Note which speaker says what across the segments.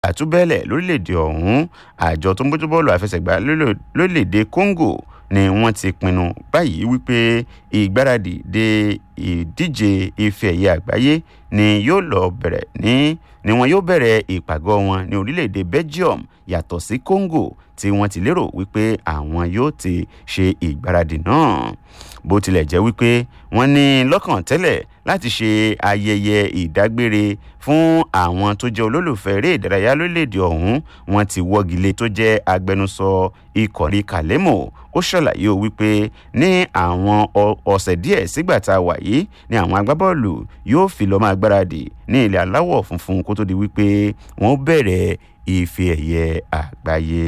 Speaker 1: àtúbẹ̀lẹ̀ lórílẹ̀‐èdè ọ̀hún àjọ tó ń bójú bọ́ọ̀lù àfẹsẹ̀gbá lórílẹ̀‐èdè congo ni wọ́n ti pinnu báyìí wípé ìgbáradì de ìdíje ife ẹ̀yẹ àgbáyé ni yóò lọ bẹ̀rẹ̀ ní ni wọn yóò bẹ̀rẹ̀ ìpàgọ́ wọn ní orílẹ̀‐èdè belgium yàtọ̀ sí congo tí wọ́n ti lérò wípé àwọn yóò ti ṣe ìgbáradì náà bó tilẹ̀ jẹ́ wípé wọ́n ní lọ́kàn tẹ́lẹ̀ láti ṣe ayẹyẹ ìdágbére fún àwọn tó jẹ́ olólùfẹ́ eré ìdárayá lórílẹ̀‐èdè ọ̀hún wọ́n ti wọ́gilé tó jẹ́ agbẹnusọ ìkọ̀rí kàlẹ́mọ̀ ó ṣàlàyé o wípé ní àwọn ọ̀sẹ̀ díẹ̀ sígbà tá a wà yìí ni àwọn agbábọ́ọ̀lù yóò fi lọ́ọ́ máa gbáradì ní ilẹ̀ aláwọ̀ funfun kó tó di wípé wọ́n bẹ̀rẹ̀ ife ẹ̀yẹ àgbáyé.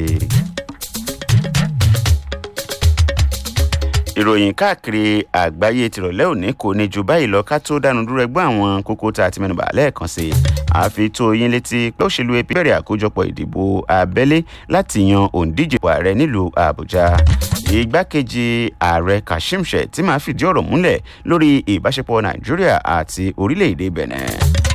Speaker 1: ìròyìn káàkiri àgbáyé tìrọ̀lẹ́ òní kò ní ju báyìí lọ ká tó dánu dúró ẹgbẹ́ àwọn kókó tá a ti mẹ́nubà lẹ́ẹ̀kan sí i àfi tó yín létí pé òṣèlú ap bẹ̀rẹ̀ àkójọpọ̀ ìdìbò abẹ́lé láti yan òǹdíje ààrẹ nílùú àbújá igbákejì ààrẹ kashim shettima fìdí ọ̀rọ̀ múlẹ̀ lórí ìbáṣepọ̀ nàìjíríà àti orílẹ̀-èdè benin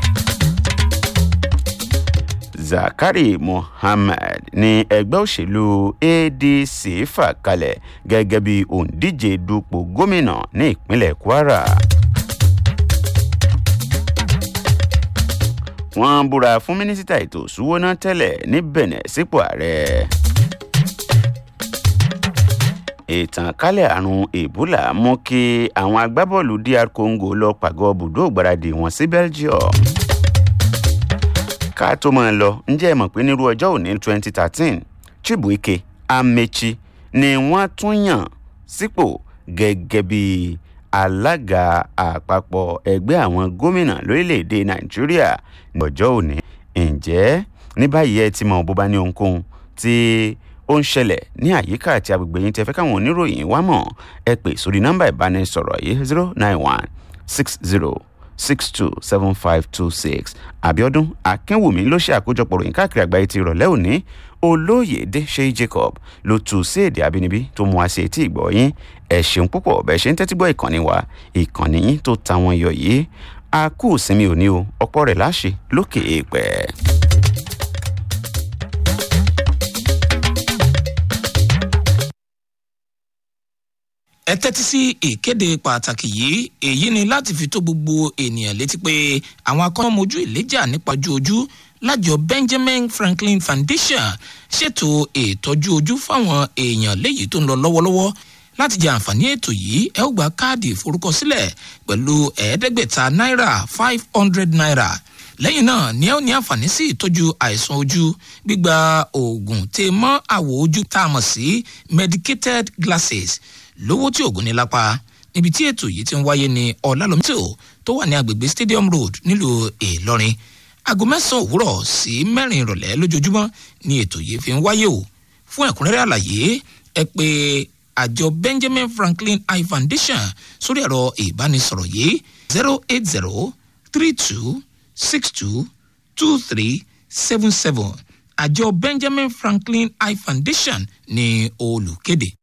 Speaker 1: zakari mohammed ní ẹgbẹ́ òṣèlú adc fà kalẹ̀ gẹ́gẹ́ bí òǹdíje dupò gómìnà ní ìpínlẹ̀ kwara. wọ́n búra fún mínísítà ètò ìṣúwọ́ná tẹ́lẹ̀ ní benin sípò ààrẹ. ìtànkálẹ̀ àrùn ebola mú kí àwọn agbábọ́ọ̀lù dr congo lọ pàgọ́ bùdó ìgbáradì wọn sí belgium ká tó máa lọ ǹjẹ́ ẹ mọ̀ pé nírú ọjọ́ òní twenty thirteen chibuike amechi ni wọ́n tún yàn sípò gẹ́gẹ́ bí alága àpapọ̀ ẹgbẹ́ àwọn gómìnà lórílẹ̀‐èdè nàìjíríà ní ọjọ́ òní ǹjẹ́ ní báyìí ẹ ti mọ bó bá ní ohunkóhun tí ó ń ṣẹlẹ̀ ní àyíká àti agbègbè yín tí ẹ fẹ́ káwọn oníròyìn wá mọ̀ ẹ pè sórí nọ́mbà ìbánisọ̀rọ̀ yìí zero nine one six zero six two seven five two six abiodun akínwùmí ló ṣe àkójọpọ̀ ròyìn káàkiri àgbáyé ti ìrọ̀lẹ́ òní olóyèdè ṣe jacob ló tù sí èdè abínibí tó mú àṣẹ etí ìgbọ́ yín ẹ ṣeun púpọ̀ bẹ́ẹ̀ ṣe ń tẹ́tí gbọ́ ìkànnì wa ìkànnì yín tó ta wọn yọ yìí a kú ìsinmi òní o ọ̀pọ̀ rẹ̀ láṣẹ lókè èèpẹ̀.
Speaker 2: ẹ tẹ́tí sí ìkéde pàtàkì yìí èyí ni láti fi tó gbogbo ènìyàn létí pé àwọn akọ́nàmójú ìléjà nípa ojú ojú lájọ benjamin franklin foundation ṣètò ìtọ́jú ojú fáwọn èèyàn léyìí tó ń lọ lọ́wọ́lọ́wọ́ láti jẹ àǹfààní ètò yìí ẹ ó gba káàdì ìforúkọsílẹ̀ pẹ̀lú ẹ̀ẹ́dẹ́gbẹ̀ta náírà five hundred naira lẹ́yìn náà ni ẹ ó ní àǹfààní sí ìtọ́jú àìsàn ojú gbígba oògùn tè mọ́ àwọ̀ ojú tá a mọ̀ sí medicated glasses lówó tí oògùn ní lápá níbi tí ètò yìí ti ń wáyé ní ọ̀làlómítò tó wà ní agbègbè stadium road nílùú ìlọrin aago mẹ́sàn-án òwúrọ̀ sí mẹ́rin ìrọ̀lẹ́ lójoojúmọ́ ni ètò yìí fi ń wáyé o fún ẹ̀kúnrẹ́rẹ́ àlàyé ẹ pé àjọ benjamin franklin eye foundation sórí ẹ̀rọ ìbánisọ̀rọ̀ yìí zero eight zero three two six two two three seven seven àjọ benjamin franklin eye foundation ní olùkéde.